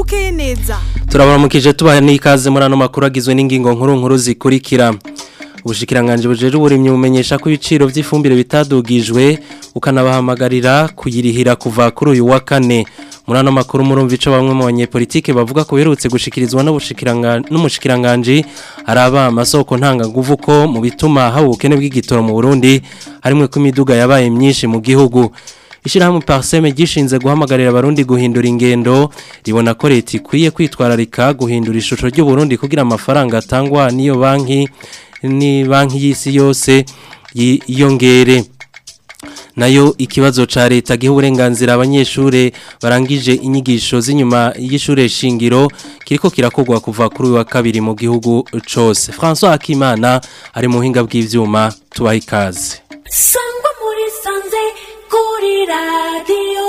bukeye neza turabaramukije tubaha n'ikaze muri ano makuru agizwe n'ingingo nkuru nkuru zikurikira ubushikiranganje bujeje uburimyi bumenyesha ko ibiciro by'ifumbire bitadugijwe ukanabahamagarira kuyirihira kuva kuri uyu wa kane muri ano makuru murumva ico bamwe mu banyepolitike bavuga ko biherutse gushikirizwa n'umushikiranganje araba amasoko ntanganguvu ko mu bituma haba ubukene bw'igitoro mu Burundi harimwe ko imiduga yabaye myinshi mu gihugu Ishirahamwe Parseme gishinze guhamagarira abarundi guhindura ingendo ribona ko leta ikwiye kwitwararika guhindura ishusho ry'u Burundi kugira amafaranga atangwa niyo banki ni banki y'isi yose yiyongere nayo ikibazo ca leta giha uburenganzira abanyeshure barangije inyigisho z'inyuma y'ishure shingiro kiriko kirakogwa kuva kuri wa kabiri mu gihugu cose François Akimana ari mu hinga bw'ivyuma tubaha ikaze sangwa muri sanze kuri radiyo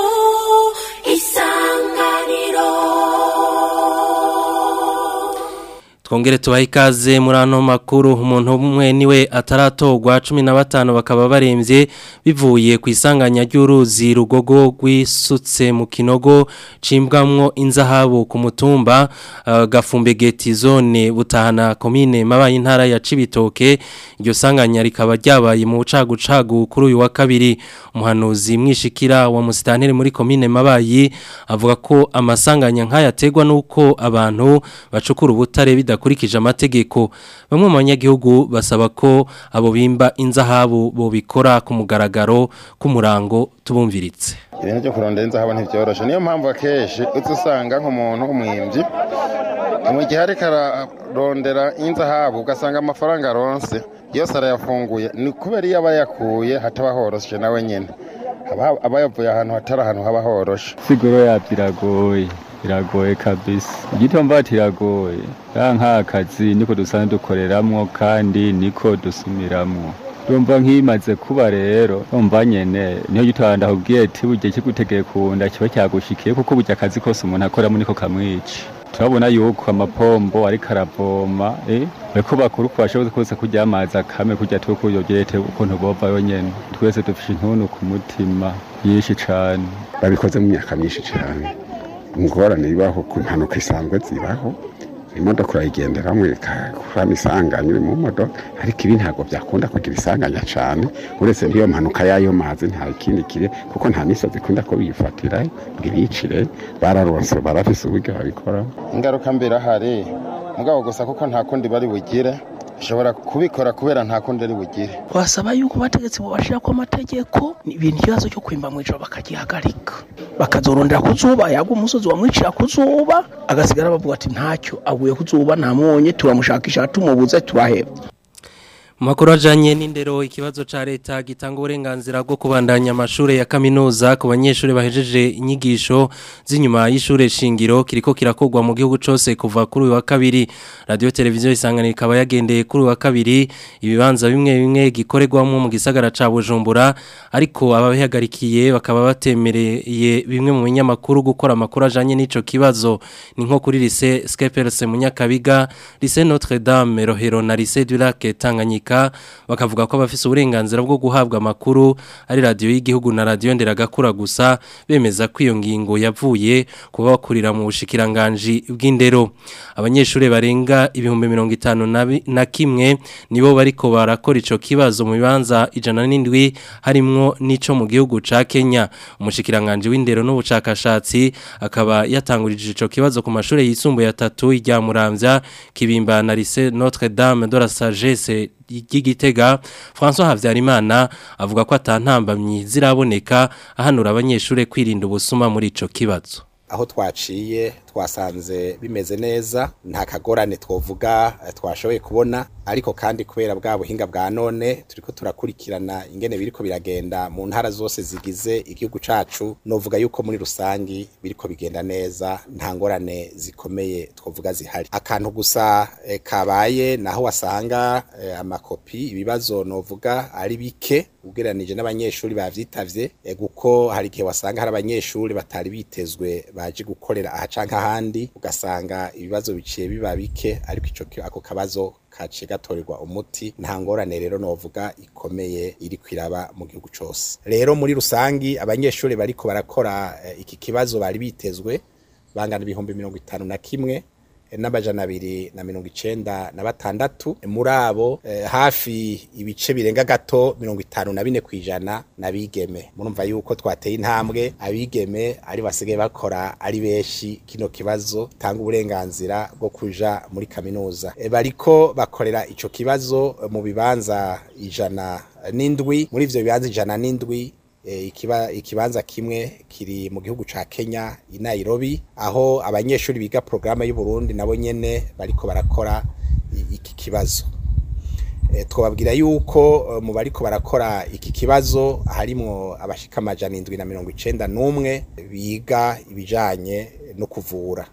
isanganiro Twongere tubaha ikaze muri ano makuru umuntu umwe niwe ataratogwa 15 bakaba baremvye bivuye ku isanganya ry'uruzi rugogo rwisutse mu kinogo cimbwamwo inzahabu ku mutumba uh, gafumbe geti zone butahana komine mabaye intara ya Cibitoke iryo sanganya rikaba ryabaye mu bucagucagu kuri uyu wa kabiri umuhanuzi mwishikira wa musitanteri muri komine mabayi avuga ko amasanganya nk'aya ategwa nuko abantu bacukura ubutare bida bidakurikije amategeko bamwe mu banyagihugu basaba ko abo bimba inzahabu bo bikora ku mugaragaro k'umurango tubumviritse ibintu byo kurondera inzahabu ntibyoroshe niyo mpamvu akenshi uza usanga nk'umuntu w'umwimbyi mu gihe ariko ararondera inzahabu ugasanga amafaranga aronse yose arayafunguye ni kubera iyo aba yakuye hataba horoshe nawe nyine aba yavuye ahantu hatari ahantu haba horoshe siguro yabyo iragoye iragoye kabisa igitomba tiragoye ya nk'akazi niko dusanzwe dukoreramwo kandi niko dusumiramwo urumva nk'imaze kuba rero urumva nyene niyo gitanda ndakubwiye ati burya kigutegeye kunda kiba cyagushikiye kuko burya akazi kose umuntu akoramo niko kamwica turabona yuko amapombo ariko aravoma eh ariko bakuru ko bashoboye kose kujya amazi akame kujya tuko yogerete ukuntu bova yonyene twese dufishe intuntu ku mutima yishi cane babikoze mu myaka myinshi cyane ingorane ibaho ku mpanuka isanzwe zibaho imodoka urayigenderamo ikakura isanganya uri mu modoka ariko ibi ntabwo byakunda kugira isanganya cyane uretse n'iyo mpanuka y'ayo mazi nta ikindi kire kuko nta misozi ikunda ko biyifatira ngo ibicire bararonse barafise uburyo babikora ingaruka mbere ahari mugabo gusa kuko nta kundi bari bugire ushobora kubikora kubera nta kundi ari bugire wasaba yuko bategetse bubashira ko amategeko ibintu ikibazo cyo kwimba mu ijoro bakagihagarika bakazorondera kuzuba yagwa umusozi wamwicira kuzuba agasigara bavuga ati ntacyo aguye kuzuba ntamwonye turamushakisha tumubuze turaheba Makuru ajanye n'indero ikibazo ca leta gitanga uburenganzira bwo kubandanya amashure ya kaminuza ku banyeshure bahejeje inyigisho z'inyuma y'ishure shingiro kiriko kirakogwa mu gihugu cose kuva kuri wa kabiri radio televiziyo isangana ikaba yagendeye kuri wa kabiri ibibanza bimwe bimwe gikorerwamo mu gisagara ca Bujumbura ariko ababihagarikiye bakaba batemereye bimwe mu binyamakuru gukora amakuru ajanye n'ico kibazo ni nko kuri lycée Skepers Munyakabiga lycée Notre Dame Rohero na lycée du Lac Tanganyika bakavuga ko abafise uburenganzira bwo guhabwa amakuru ari radio y'igihugu na radio nderagakura gusa bemeza ko iyo ngingo yavuye kuba bakurira mu bushikiranganje bw'indero abanyeshure barenga ibihumbi 50 na kimwe nibo bariko barakora ico kibazo mu bibanza ijana n'indwi harimwo nico mu gihugu ca Kenya umushikiranganje w'indero n'ubucakashatsi akaba yatangurije ico kibazo ku mashure yisumbuye atatu irya Muramvya Kibimba na Lycée Notre Dame de la Sagesse y'igitega François Havyarimana avuga ko atantambamyi ziraboneka ahanura abanyeshure kwirinda ubusuma muri ico kibazo aho twaciye twasanze bimeze neza nta kagorane twovuga twashoboye kubona ariko kandi kubera bwa buhinga bwa none turiko turakurikirana ingene biriko biragenda mu ntara zose zigize igihugu cacu novuga yuko muri rusangi biriko bigenda neza nta ngorane zikomeye twovuga zihari akantu gusa e, kabaye naho wasanga e, amakopi ibibazo novuga ari bike ugereranije n'abanyeshuri bavyitavye e, guko hari igihe wasanga hari abanyeshuri batari bitezwe baje gukorera aha canke ahandi ugasanga ibibazo biciye biba bike ariko ico ako kabazo kaciye gatorerwa umuti nta ngorane rero novuga ikomeye iri kwiraba mu gihugu cose rero muri rusangi abanyeshuri bariko barakora eh, iki kibazo bari bitezwe bangana ibihumbi mirongo itanu na kimwe n'amajana abiri na mirongo icenda na batandatu muri abo eh, hafi ibice birenga gato mirongo itanu na bine kwijana n'abigeme murumva yuko twateye intambwe abigeme ari basigaye bakora ari benshi kino kibazo tanga uburenganzira bwo kuja muri kaminuza e, bariko bakorera ico kibazo mu bibanza ijana n'indwi muri ivyo bibanza ijana n'indwi ikiba ikibanza kimwe kiri mu gihugu ca Kenya i Nairobi aho abanyeshuri biga programme y'u Burundi nabo nyene bariko barakora iki kibazo e, twababwira yuko mu bariko barakora iki kibazo harimo abashika amajana indwi na mirongo icenda n'umwe biga ibijanye no kuvura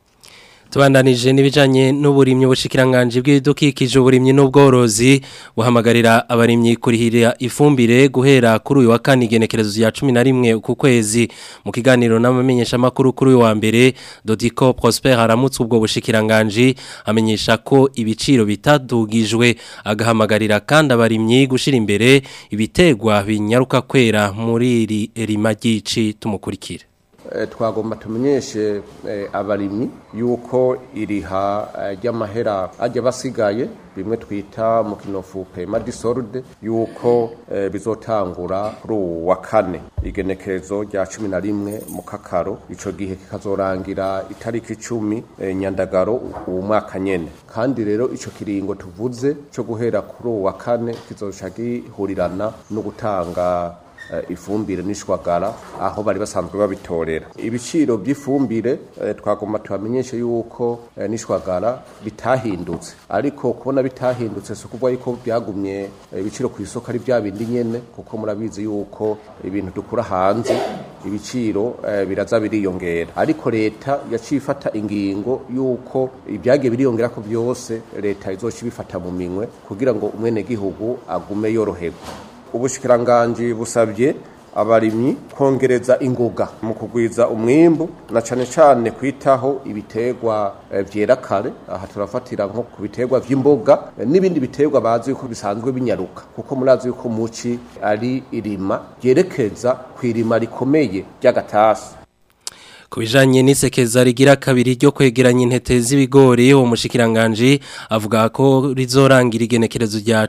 tubandanije n'ibijanye n'uburimyi bushikiranganje bw'ibidukikije uburimyi n'ubworozi buhamagarira abarimyi kurihira ifumbire guhera kuri uyu wa kane igenekerezo ya 11 ku kwezi mu kiganiro n'amamenyesha makuru kuri uyu wa mbere Dodico Prosper aramutse ubwo bushikiranganje amenyesha ko ibiciro bitadugijwe agahamagarira kandi abarimyi gushira imbere ibitegwa binyaruka kwera muri iri rima ry'ici tumukurikire twagomba tumenyeshe abarimyi yuko iriha ry'amahera ajya basigaye bimwe twita mu kinofu pema disoride yuko bizotangura kuri ubu wa kane igenekerezo rya cumi na rimwe mu kakaro icyo gihe kikazorangira itariki icumi nyandagaro uwo mwaka nyene kandi rero icyo kiringo tuvuze cyo guhera kuri ubu wa kane kizoca gihurirana no gutanga ifumbire n'ishwagara aho bari basanzwe babitorera ibiciro by'ifumbire twagomba tubamenyeshe yuko n'ishwagara bitahindutse ariko kubona bitahindutse si ukuvuga yuko byagumye ibiciro ku isoko ari bya bindi nyene kuko murabizi yuko ibintu dukura hanze ibiciro biraza biriyongera ariko leta yaciye ifata ingingo yuko ibyagiye biriyongera ko byose leta izoca ibifata mu minwe kugira ngo umwenegihugu agume yoroherwa ubushikiranganji busabye abarimyi kongereza ingoga mu kugwiza umwimbu na cane cane kwitaho ibitegwa vyera kare aha turafatira nko ku bitegwa vy'imboga n'ibindi bitegwa bazi yuko bisanzwe binyaruka kuko murazi yuko muci ari irima ryerekeza kw'irima rikomeye ry'agatasi Kubijanye n'isekeza rigira kabiri ryo kwegeranya intete z'ibigori uwo mushikiranganje avuga ko rizorangira igenekerezo rya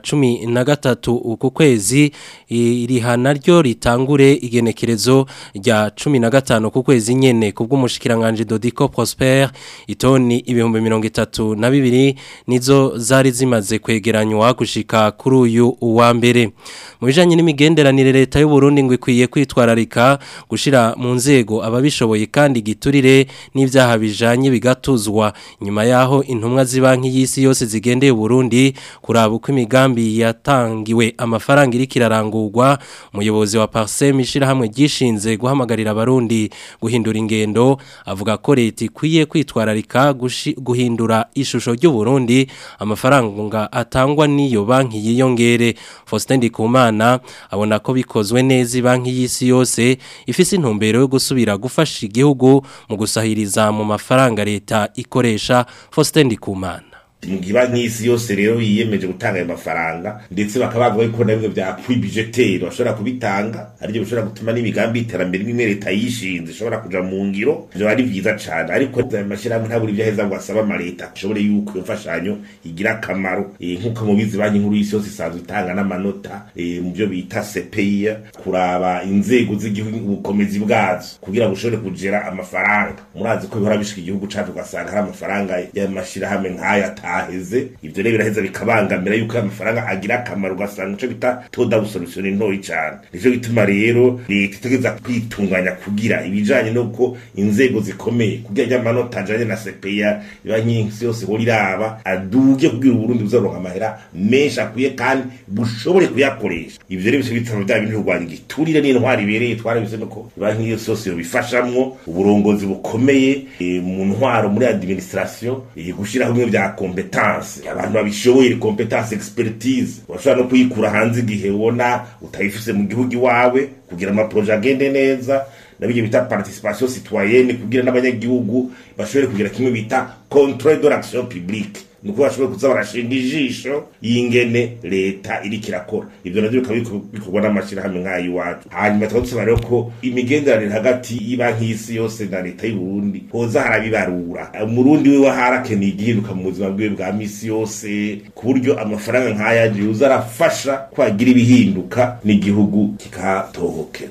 13 uku kwezi iriha naryo ritangure igenekerezo rya 15 ku kwezi nyene kubwo mushikiranganje Dodico Prosper itoni ibihumbi 32 nizo zari zimaze kwegeranywa gushika kuri uyu wa mbere mu bijanye n'imigenderanire leta y'u Burundi ngo ikwiye kwitwararika gushira mu nzego ababishoboye kandi giturire n'ivyaha bijanye bigatuzwa nyuma yaho intumwa zibanki y'isi yose zigendeye Burundi kuraba uko imigambi yatangiwe amafaranga iri kirarangurwa umuyobozi wa Parsem ishira hamwe gishinze guhamagarira abarundi guhindura ingendo avuga ko leta ikwiye kwitwararika guhindura ishusho ry'u Burundi amafaranga atangwa n'iyo banki yiyongere Faustin Ndikumana abona ko bikozwe neza banki y'isi yose ifise intumbero yo gusubira gufasha igihugu mu gusahiriza mu mafaranga leta ikoresha Faustin Ndikumana mugiba nk'isi yose rero yiyemeje gutanga ayo mafaranga ndetse bakaba bavuga ko nabyo bya kwibijeteri bashobora kubitanga aribyo bishobora gutuma n'imigambi y'iterambere imwe leta yishinze ishobora kuja mu ngiro ivyo ari vyiza cane ariko ayo mashyirahamwe ntabura ibyo aheza ngo asaba amaleta ashobore yuko iyo mfashanyo igira akamaro nk'uko mubizi banki nkuru y'isi yose isanzwe itanga n'amanota mu byo bita sepeya kuraba inzego z'igihugu ubukomezi bwazo kugira ngo ushobore kugera amafaranga murazi ko bihora bishika igihugu cacu ugasanga hari amafaranga y'amashyirahamwe nk'ayo ata aheze ivyo rero biraheza bikabangamira yuko amafaranga agira akamaro ugasanga ico bita toda busolution ntoyi cane nico gituma rero leta itegeza kwitunganya kugira ibijanye nuko inzego zikomeye kugira ry'amanota ajanye na CPA banki yose hori raba aduge kugira Burundi buzaronka amahera menshi akwiye kandi bushobore kuyakoresha ivyo rero bice bituma bya bintu rwanda igiturire n'intwari ibereye twarabise nuko banki yose yose yobifashamwo uburongozi bukomeye mu ntwaro muri administration gushiraho bimwe vya competence abantu babishoboye competence expertise washobora no kuyikura hanze igihe ubona utayifise mu gihugu iwawe kugira amaproje agende neza nabyo bita participation citoyenne kugira n'abanyagihugu bashobore kugira kimwe bita contrôle de l'action publique nuko bashobora kuza barashinga ijisho y'ingene leta iriko irakora ivyo navyo bikaba biko- bikorwa n'amashirahamwe nk'ay'iwacu hanyuma tukaba dusaba rero ko imigenderanire hagati y'ibanki y'isi yose na leta y'u Burundi hoza harabibarura umurundi wiwe harakeneye igihinduka mu buzima bwiwe bwa misi yose ku buryo amafaranga nk'aya yuza arafasha kwagira ibihinduka n'igihugu kikatohokera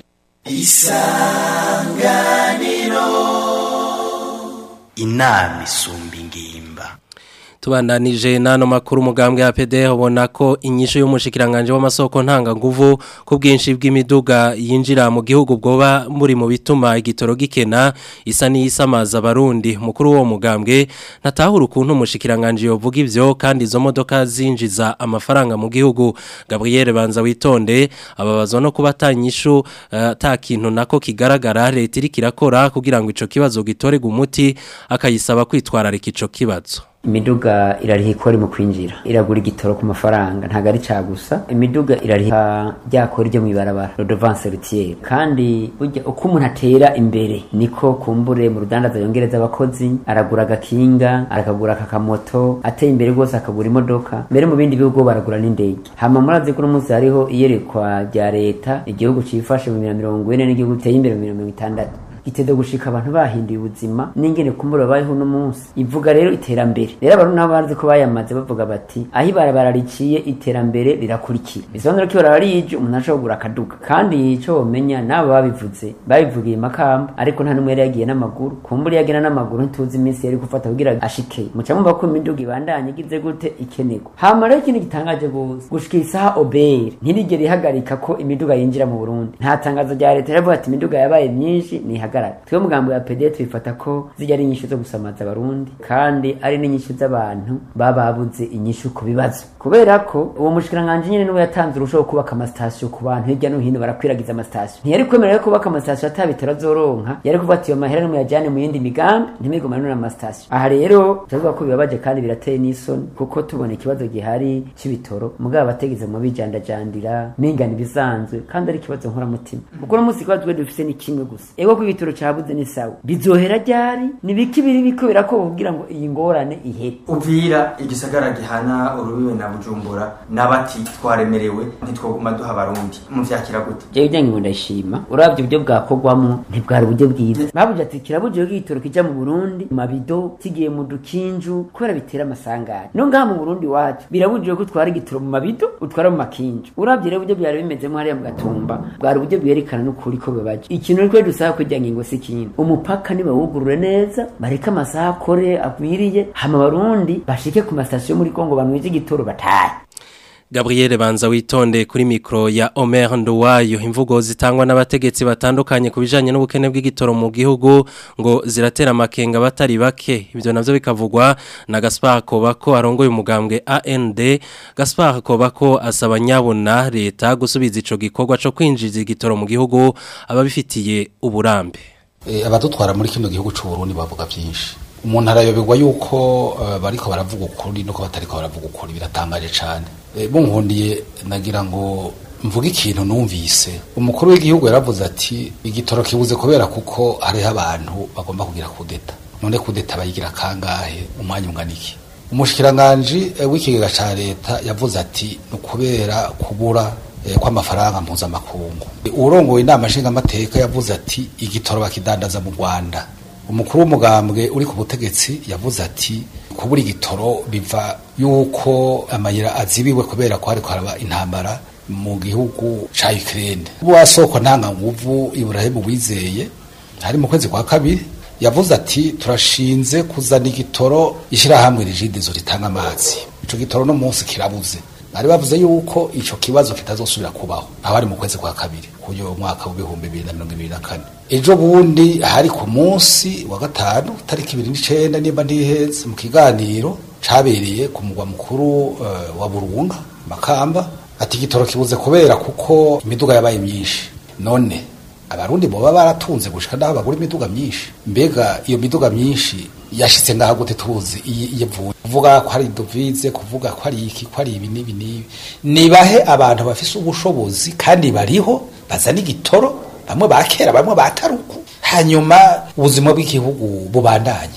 inama isumba ingimba tubandanije nano makuru umugambwe ya PD ubona ko inyisho y'umushikiranganje w'amasoko ntanga nguvu ku bwinshi bw'imiduga yinjira mu gihugu bwoba muri mu bituma igitoro gikena isa n'iyisamaza abarundi mukuru wo mugambwe ntatahura ukuntu umushikiranganje yovuga ivyo kandi izo modoka zinjiza amafaranga mu gihugu Gabriel Banza witonde ababazwa no kuba atanyishu ata kintu nako kigaragara leta iriko irakora kugira ngo ico kibazo gitorega umuti akayisaba kwitwararika ico kibazo imiduga irariha ikori mu kwinjira iragura igitoro ku mafaranga ntabwo ari cya gusa imiduga irariha ryakora ryo mu ibarabara rodovanse rutiere kandi burya uko umuntu atera imbere niko kumbure mu rudandaza yongereza abakozi aragura agakinga arakagura akakamoto ateye imbere rwose akagura imodoka mbere mu bindi bihugu baragura n'indege hama murazi ko uno munsi hariho iyerekwa rya leta igihugu cifashe mu bibiri na mirongo ine n'igihugu giteye imbere mu bibiri na mirongo itandatu giteze gushika abantu bahinduye ubuzima n'ingene kumbura bayeho uno munsi ivuga rero iterambere rero abantu nabo bazi ko bayamaze bavuga bati aho ibarabara riciye iterambere rirakurikira bisobanura ko ibarabara rije umuntu ashobora kugura akaduga kandi ico womenya nabo babivuze babivugiye makamba ariko nta n'umwe yari yagiye n'amaguru kumbura yagenda n'amaguru ntuzi iminsi yari gufata kugira ashike muca mwumva ko imiduga ibandanye igize gute ikenerwa hama rero ikintu gitangaje gose gushika isaha obere ntirigere ihagarika ko imiduga yinjira mu burundi nta tangazo rya leta riravuga ati imiduga yabaye myinshi nihagarara twe mugambo ya pd twifata ko zijya ari inyishu zo gusamaza abarundi kandi ari n'inyishu z'abantu baba babuze inyishu ku bibazo kubera ko uwo mushikiranganje nyene niwe yatanze urushaho kubaka amasitasiyo ku bantu hirya no hino barakwiragiza amasitasiyo ntiyari kwemerera yo kubaka amasitasiyo atabitaro azoronka yari kuvuga ati iyo mahera nimuyajyane mu yindi migambi ntimigumane n'amasitasiyo aha rero turavuga ko bibabaje kandi birateye n'isoni kuko tubona ikibazo gihari c'ibitoro mugabo abategeze mu bijandajandira mingana ibisanzwe kandi ari ikibazo nkoramutima kuko uno munsi ikibazo twe dufise ni kimwe gusa ego ko igitoro cabuze ni sawa bizohera ryari ni biki biri biko birakorwa kugira ngo iyi ngorane ihere uvira igisagara gihana urubibe na bujumbura n'abati twaremerewe ntitwoguma duha abarundi muvyakira gute jewe ujya ngo ndashima uravye uburyo bwakorwamo ntibwari uburyo bwiza babuze ati kirabujije ko igitoro kija mu burundi mu mabido kigiye mu dukinju kubera bitera amasanganya no ngaha mu burundi wacu birabujije ko utwara igitoro mu mabido utwara mu makinju uravye rero uburyo byari bimezemo hariya mu gatumba bwari uburyo bwerekana n'ukuri ko bibaje ikintu rero dusaba kujya ngingo si ikindi umupaka nibawugurure neza bareke amasaha akore akwiriye hama abarundi bashike ku masitasiyo muri kongo banwije igitoro batahe Gabriel Banza witonde kuri mikro ya Omer Nduwayo imvugo zitangwa n'abategetsi batandukanye kubijanye n'ubukene bw'igitoro mu gihugu ngo ziratera amakenga batari bake ibyo navyo bikavugwa na Gaspar Kobako arongoye umugambwe AND Gaspar Kobako asaba nyabona leta gusubiza ico gikorwa co kwinjiza igitoro mu gihugu ababifitiye uburambe e, abadutwara muri kino gihugu c'u Burundi bavuga byinshi umuntu arayoberwa yuko uh, bariko baravuga ukuri nuko batariko baravuga ukuri biratangaje cane e, bunkundiye nagira ngo mvuga ikintu numvise umukuru w'igihugu yaravuze ati igitoro kibuze kubera kuko hariho abantu bagomba kugira kudeta none kudeta bayigira kangahe umwanya unganiki umushikiranganji e, w'ikigega ca leta yavuze ati ni ukubera kubura e, kw'amafaranga mpuzamakungu urongoye inama nshingamateka yavuze ati igitoro bakidandaza mu rwanda umukuru w'umugambwe uri ku butegetsi yavuze ati kubura igitoro biva yuko amayira azibiwe kubera ko hariko haraba intambara mu gihugu ca Ukraine wasoko ntanga nguvu Ibrahim wizeye hari mu kwezi kwa kabiri yavuze ati turashinze kuzana igitoro ishirahamwe rigidizo ritanga amazi ico gitoro no munsi kirabuze bari bavuze yuko ico kibazo kitazosubira kubaho aho ari mu kwezi kwa kabiri kuyo mwaka w'ibihumbi bibiri na mirongo ibiri na kane ejo bundi hari ku munsi wa gatanu tariki ibiri n'icenda nimba ntiheze mu kiganiro cabereye ku mugwa mukuru uh, wa burunga makamba ati igitoro kibuze kubera kuko imiduga yabaye myinshi none abarundi boba baratunze gushika naho bagura imiduga myinshi mbega iyo miduga myinshi yashitse ngaha gute tuzi iyevuye kuvuga ko hari dovize kuvuga ko ari iki ko ari ibi n'ibi n'ibi nibahe abantu bafise ubushobozi kandi bariho bazana igitoro bamwe bakera bamwe bataruku hanyuma ubuzima bw'igihugu bubandanye kuko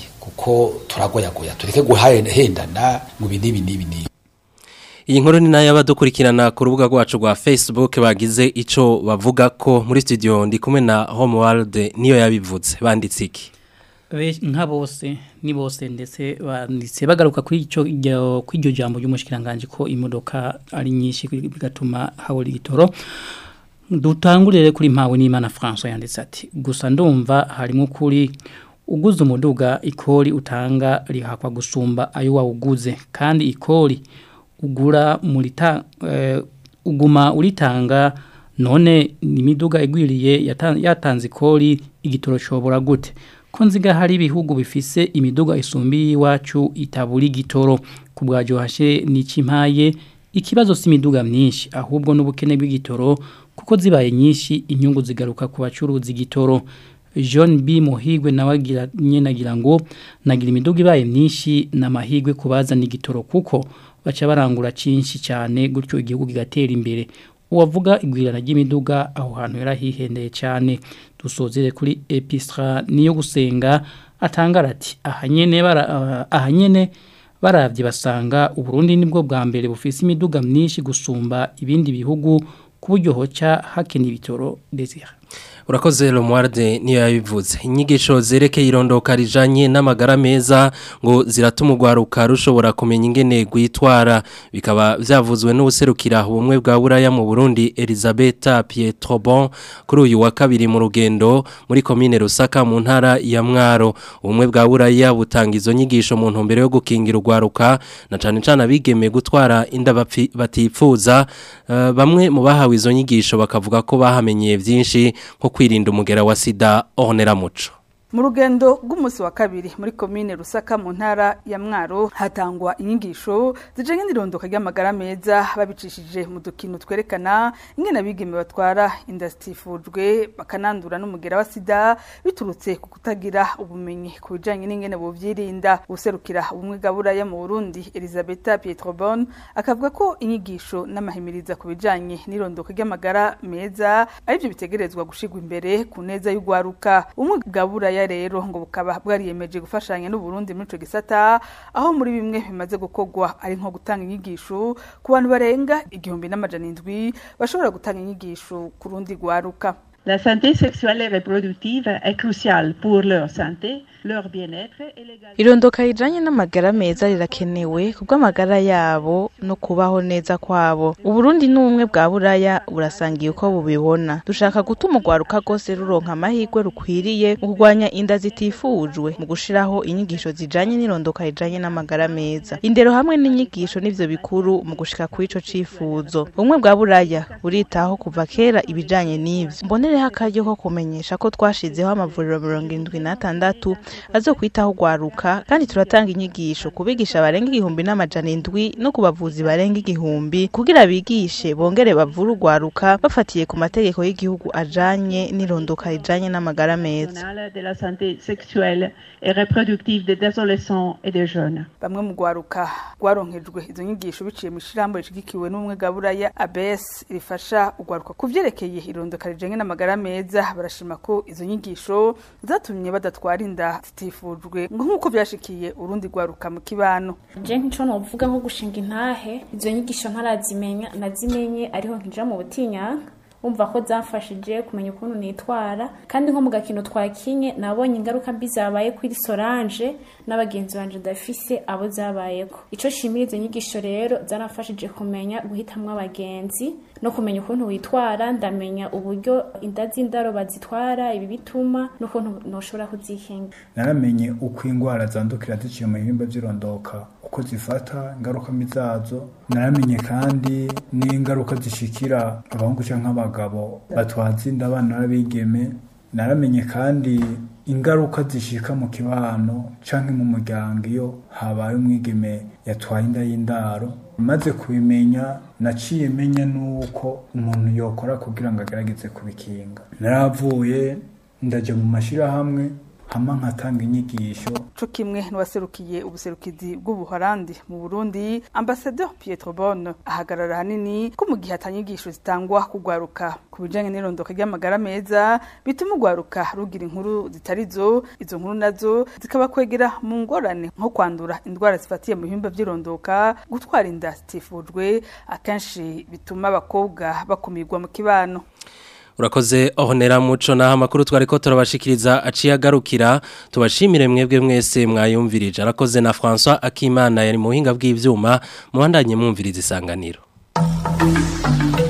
kuko turagoyagoya tureke guhendana mu bintu ibi n'ibi n'ibi Iyi nkuru ni nayo abadukurikirana ku rubuga rwacu rwa Facebook bagize ico bavuga ko muri studio ndi kumwe na Homeworld niyo yabivuze banditse iki nka bose ni bose ndetse banditse bagaruka kuri icyo kuri iryo jambo ry'umushikiranganje ko imodoka ari nyinshi bigatuma habura igitoro dutangurire kuri mpawe n'Imana François yanditse ati gusa ndumva harimo kuri uguze umuduga ikori utanga rihakwa gusumba ayo wawuguze kandi ikori ugura murita uh, uguma uritanga none imiduga igwiriye yatanze ikori igitoro cobora gute ko nziga hari ibihugu bifise imiduga isumbi iwacu itabura igitoro ku bwajo hashe n'ikimpaye ikibazo si imiduga myinshi ahubwo n'ubukene bw'igitoro kuko zibaye nyinshi inyungu zigaruka ku bacuruzi igitoro John B Muhigwe nawe agira nyenagira ngo nagira imiduga ibaye myinshi n'amahigwe kubazana igitoro kuko baca barangura cinshi cyane gutyo igihugu kigatera imbere uwavuga igwirana ry'imiduga aho hantu yarahihendeye cyane dusozere kuri epistra niyo gusenga atangara ati ahanyene bara ahanyene baravye basanga uburundi nibwo bwa mbere bufise imiduga myinshi gusumba ibindi bihugu kuburyo hoca hakena ibitoro desire urakoze Romualde niyo yabivuze inyigisho zerekeye irondoka rijanye n'amagara meza ngo ziratuma urwaruka rushobora kumenya ingene gwitwara bikaba vyavuzwe n'ubuserukira ubumwe bwa buraya mu Burundi Elisabetta Pietrobon kuri uyu wa kabiri mu rugendo muri komine Rusaka mu ntara ya Mwaro ubumwe bwa buraya butanga izo nyigisho mu ntumbero yo gukingira urwaruka na cane cane abigeme gutwara inda batipfuza uh, bamwe mu bahawe izo nyigisho bakavuga ko bahamenyeye vyinshi nko kwirinda umugera wa sida onera muco mu rugendo rw'umunsi wa kabiri muri komine rusaka mu ntara ya mwaro hatangwa inyigisho zijanye n'irondoka ry'amagara meza babicishije mu dukino twerekana ingene abigeme batwara inda zitifujwe bakanandura n'umugera wa sida biturutse ku kutagira ubumenyi ku bijanye n'ingene buvyirinda userukira ubumwe bwa buraya mu burundi elisabetta pietrobon akavuga ko inyigisho n'amahimiriza ku bijanye n'irondoka ry'amagara meza arivyo bitegerezwa gushirwa imbere ku neza y'ugwaruka ubumwe bwa buraya ya rero ngo bukaba bwariyemeje gufashanya n'u Burundi muri ico gisata aho muri bimwe bimaze gukogwa ari nko gutanga inyigisho ku bantu barenga igihumbi n'amajana indwi bashobora gutanga inyigisho ku rundi rwaruka La santé sexuelle et reproductive est cruciale pour leur santé, leur bien-être et l'égalité. Irondoka rijanye n'amagara meza rirakenewe kubw'amagara yabo no kubaho neza kwabo. Uburundi n'ubumwe bwa buraya burasangiye uko bubibona. Dushaka gutuma urwaruka rwose ruronka amahirwe rukwiriye mu kurwanya inda zitifujwe mu gushiraho inyigisho zijanye n'irondoka rijanye n'amagara meza. Indero hamwe n'inyigisho nivyo bikuru mu gushika kuri ico cifuzo. Ubumwe bwa buraya buritaho kuva kera ibijanye n'ivyo. Mbonere hariho akaryo ko kumenyesha ko twashizeho amavuriro mirongo indwi n'atandatu azokwitaho urwaruka kandi turatanga inyigisho ku bigisha barenga igihumbi n'amajana indwi no ku bavuzi barenga igihumbi kugira bigishe bongere bavure urwaruka bafatiye ku mategeko y'igihugu ajanye n'irondoka rijanye n'amagara meza de la santé sexuelle et reproductive des adolescents et des jeunes. bamwe mu rwaruka rwaronkejwe izo nyigisho biciye mu ishyirahamwe rishigikiwe n'ubumwe bwa buraya abs rifasha urwaruka ku vyerekeye irondoka rijanye n'amagara amagara meza barashima ko izo nyigisho zatumye badatwara inda zitifujwe ngo nk'uko byashikiye urundi rwaruka mu kibano je nk'ico novuga nko gushinga intahe izo nyigisho ntarazimenya nazimenye ariho nkija mu butinyanka umva ko zamfashije kumenya ukuntu nitwara kandi nko mu gakino twakinye nabonye ingaruka mbi zabaye kuri Solange n'abagenzi banje ndafise abo zabayeko ico shimira izo nyigisho rero zarafashije kumenya guhitamwo abagenzi no kumenya ukuntu witwara ndamenya uburyo inda z'indaro bazitwara ibi bituma n'ukuntu noshobora kuzikinga naramenye uko indwara zandukira ziciye mu bihimba by'irondoka uko zifata ingaruka mbi zazo naramenye kandi n'ingaruka zishikira abahungu cyangwa abagabo batwaza inda abana n'abigeme naramenye kandi ingaruka zishika mu kibano canke mu muryango iyo habaye umwigeme yatwaye inda y'indaro maze kubimenya naciye menya nuko umuntu yokora kugira ngo agerageze kubikinga naravuye ndaja mu mashirahamwe hama nkatanga inyigisho co kimwe n'uwaserukiye ubuserukizi bw'ubuholandi mu Burundi ambassadeur Pietro Bonne ahagarara hanini ko mu gihe atanyigisho zitangwa kugwaruka ku bijanye n'irondoka ry'amagara meza bituma ugwaruka rugira inkuru zitarizo izo nkuru nazo zikaba kwegera mu ngorane nko kwandura indwara zifatiye mu bihimba by'irondoka gutwara inda zitifujwe akenshi bituma abakobwa bakumirwa mu kibano Urakoze ohonera muco naho amakuru twariko turabashikiriza aciye agarukira tubashimire mwebwe mwese mwayumvirije arakoze na François Akimana yari mu buhinga bw'ivyuma muhandanye mwumviriza isanganiro